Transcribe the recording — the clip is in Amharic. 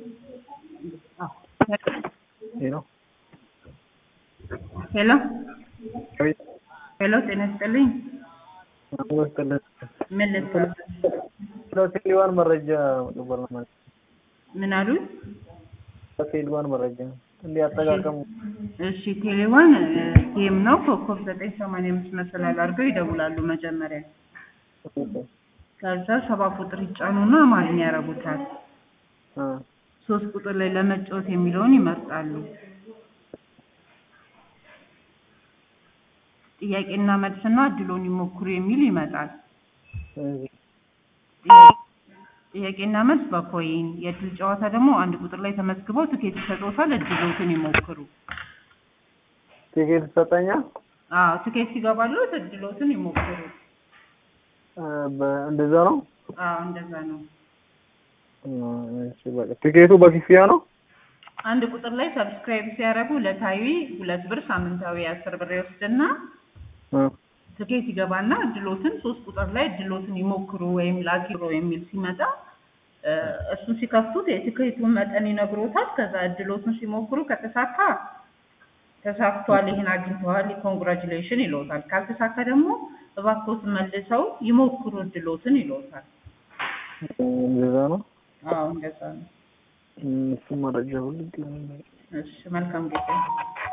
ሄሎ ሄሎ አቤት ሄሎ፣ ጤና ይስጥልኝ። ይመስገን። ምን ልትሰራ? ስለ ሴልዋን መረጃ መቀበል ነው ማለት ምን አሉ? ስለ ሴልዋን መረጃ እንዲህ አጠቃቀሙ እሺ፣ ቴሌዋን ጌም ነው። ኮከብ ዘጠኝ ሰማንያ አምስት መሰላል አድርገው ይደውላሉ መጀመሪያ። ከዛ ሰባ ቁጥር ይጫኑና አማርኛ ያረጉታል። አ ሶስት ቁጥር ላይ ለመጫወት የሚለውን ይመርጣሉ። ጥያቄና መልስና እድሎን ይሞክሩ የሚል ይመጣል። እዚህ ጥያቄና መልስ በኮይን የእድል ጨዋታ ደግሞ አንድ ቁጥር ላይ ተመዝግበው ትኬት ይሰጡታል። እድሎትን ይሞክሩ። ቲኬት ይሰጠኛል። አዎ ትኬት ሲገባሉ እድሎትን ይሞክሩ። አ በ- እንደዛ ነው። አዎ እንደዛ ነው። አ እሺ በቃ ቲኬቱ በክፍያ ነው። አንድ ቁጥር ላይ ሰብስክራይብ ሲያደርጉ ዕለታዊ ሁለት ብር ሳምንታዊ አስር ብር ይወስድና አ ትኬት ይገባና እድሎትን ሶስት ቁጥር ላይ እድሎትን ይሞክሩ ወይም ላኪሮ የሚል ሲመጣ እ እሱን ሲከፍቱት የትኬቱን መጠን ይነግሮታል። ከዛ እድሎትን ሲሞክሩ ከተሳካ ተሳክቷል፣ ይህን አግኝተዋል፣ ኮንግራጁሌሽን ይለውታል። ካልተሳካ ደግሞ እባክዎት መልሰው ይሞክሩ እድሎትን ይለውታል። እንደዛ ነው። አዎ እንደዛ ነው። እሱ መረጃ ሁሉ እሺ መልካም ጊዜ